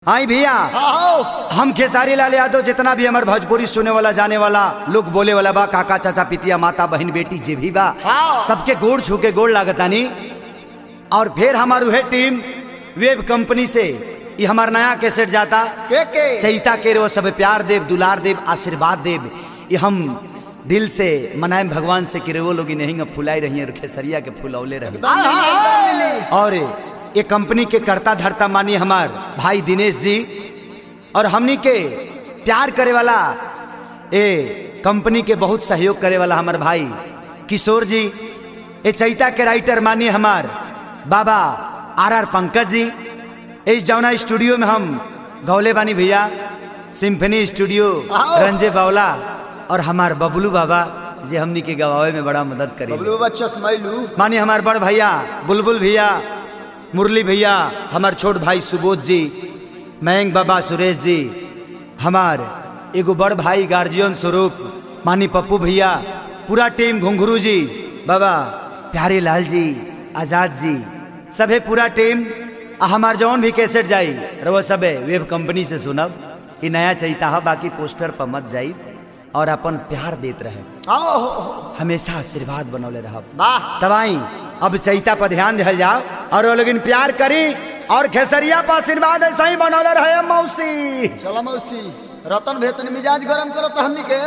आई भैया आओ हम खेसारी लाल यादव जितना भी हमार भोजपुरी सुने वाला जाने वाला लोग बोले वाला बा काका चाचा पितिया माता बहन बेटी जे भी बा हाँ। सबके गोड़ छू के गोड़ लागतानी और फिर हमार उहे टीम वेब कंपनी से ये हमार नया कैसेट जाता के के चैता के रो सब प्यार देव दुलार देव आशीर्वाद देव ये हम दिल से मनाएम भगवान से कि वो लोग नहीं फुलाई रही हैं खेसरिया के फुलौले रहे हाँ, हाँ, हाँ। और ये कंपनी के करता धरता मानी हमार भाई दिनेश जी और हमनी के प्यार करे वाला ए कंपनी के बहुत सहयोग करे वाला हमार भाई किशोर जी ए चैता के राइटर मानी हमार बाबा आर आर पंकज जी इस जौना स्टूडियो में हम गौले बानी भैया सिम्फनी स्टूडियो आओ। रंजे बावला और हमार बबलू बाबा जे हमनी के गवावे में बड़ा मदद करी बबलू बच्चा स्माइलू मानी हमार बड़ भैया बुलबुल भैया मुरली भैया हमार छोट भाई सुबोध जी मयंक बाबा सुरेश जी हमार एगो बड़ भाई गार्जियन स्वरूप मानी पप्पू भैया पूरा टीम घुंघरू जी बाबा प्यारे लाल जी आजाद जी सभे पूरा टीम आ हमार जौन भी कैसेट जाई रहो सबे वेब कंपनी से सुनब ई नया चैता है बाकी पोस्टर पर मत जाई और अपन प्यार देत रहे आओ हमेशा आशीर्वाद बनौले रहब वाह तबाई अब चैता पर ध्यान दिहल जाओ और वो लोग प्यार करी और खेसरिया पर आशीर्वाद ऐसा ही बनौले रहे मौसी चलो मौसी रतन भेतन मिजाज गरम करो तो हमनी के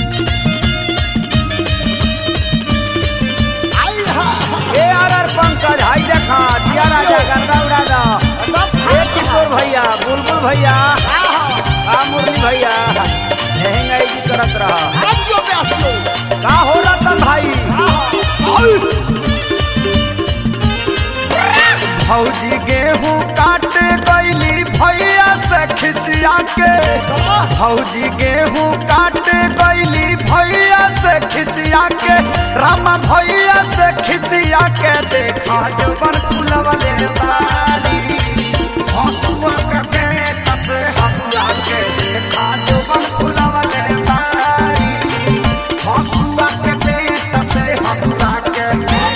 आई हा ए आर आर पंकज हाई देखा दिया राजा गंगा उड़ा दो ए किशोर भैया बुलबुल भैया आ मुरली भैया लहंगा जी करत रहा आजियो प्यासियो का हो रतन भाई भौजी गेहूं काटे गईली भैया से खिसिया के भौजी गेहूं काटे गईली भैया से खिसिया के रामा भैया से खिसिया के देखा जवन फुलवले बारी हंसुआ के पेट से हंसुआ के देखा जवन फुलवले बारी हंसुआ के पेट से हंसुआ के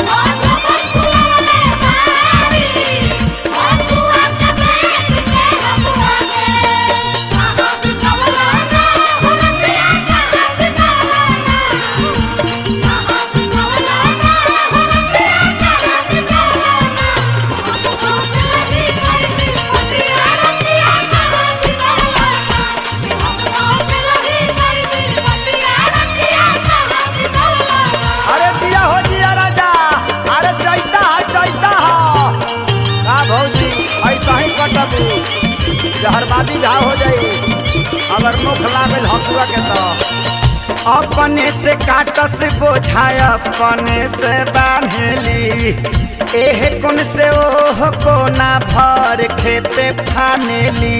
अरे जिया हो जिया राजा अरे चैता है चैता है का भौजी ऐसा ही कटबू जहरबादी घाव हो जाई अगर मुख लागल हंसुआ के तो अपने से काटस बोझाय अपने से बांधेली एह कुन से ओह कोना भर खेते फानेली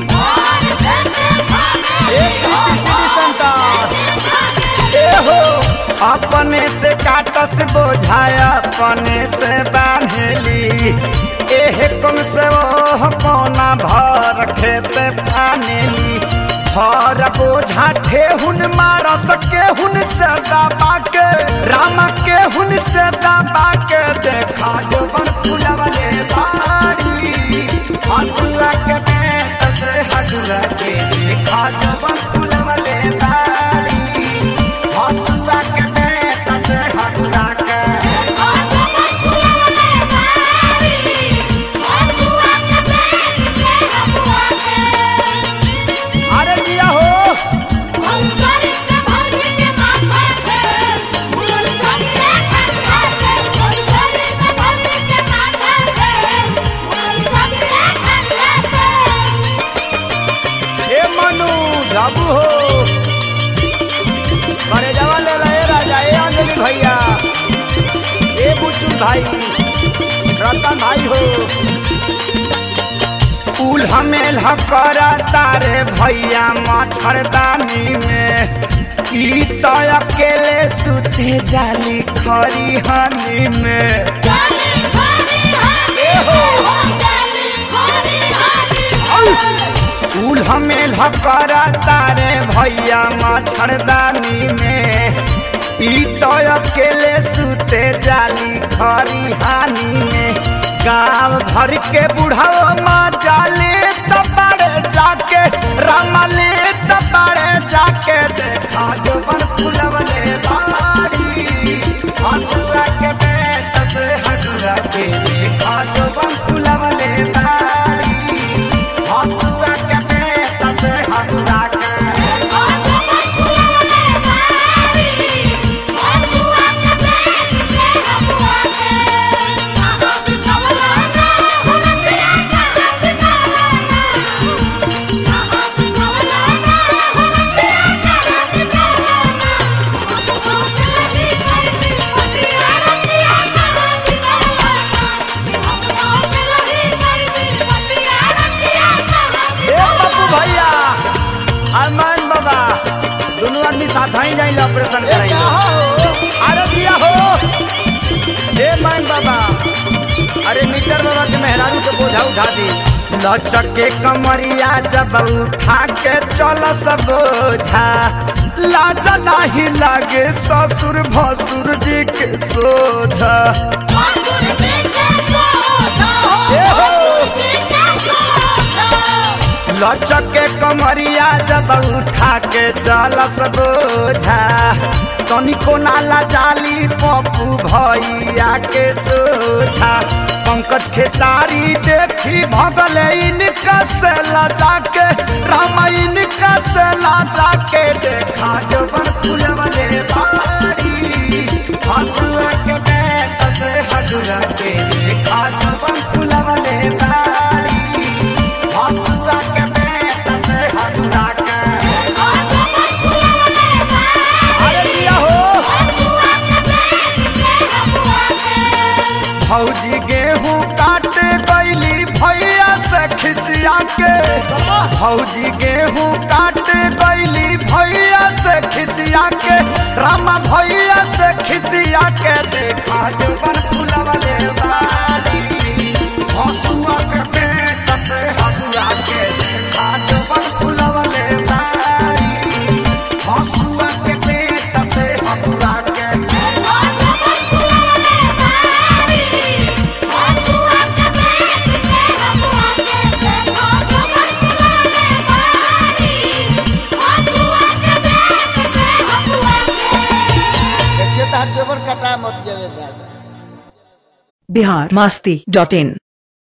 एक सीधी संतान एहो अपने से काटस बोझाय अपने से बांधेली एह कम से ओह कोना भर खेत फानेली भर बोझा ठेहुन मारस केहुन से दबा के रामा केहुन से दबा के देखा जवन फुलवले बारी हसुआ के पेट से हसुआ के देखा जवन फुलवले बारी हसुआ के पेट से हसुआ के अरे दिया हो ए मनु बाबू हो अरे जवा ले रहे राजा ए अंजलि भैया ए बुचुल भाई रतन भाई हो उल हमेल करा तारे भैया मच्छरदानी में ई तो अकेले सुते जाली खरी हनी में उल हमेल करा तारे भैया मच्छरदानी में ई तो अकेले सुते जाली खरी हानि में गाँव भर के बुढ़ाओ माँ जाले तो बड़े भैया अरमान बाबा दोनों आदमी साथ ही जाइल ऑपरेशन ए कराइल का हो अरे दिया हो हे मान बाबा अरे मीटर बाबा के मेहरारू के बोझा उठा दी लचक के कमरिया जब उठा के चल सब बोझा लाज नहीं लागे ससुर भसुर जी के सोझा ए हो लचक के कमरिया जब उठा के चल बोझा तनिको नाला जाली पप्पू भैया के सोझा पंकज खेसारी देखी भगल इनका से लजा के राम इनका से लजा के देखा जबन फुलवले बारी हसुआ के बैठ से हजरा के देखा जबन फुलवले बारी हसुआ के बैठ से हजरा के अरे दिया हो भौजी गेहूं काटे गईली भैया से खिसिया के भौजी गेहूं काटे गईली भैया से खिसिया के रामा भैया से खिसिया के देखा जबन फुलवले बारी हसुआ के पेट से हसुआ के देखा जबन फुलवले बारी हसुआ के पेट से हसुआ के देखिए तार जोबर कटा मत जावे दादा बिहार मस्ती डॉट इन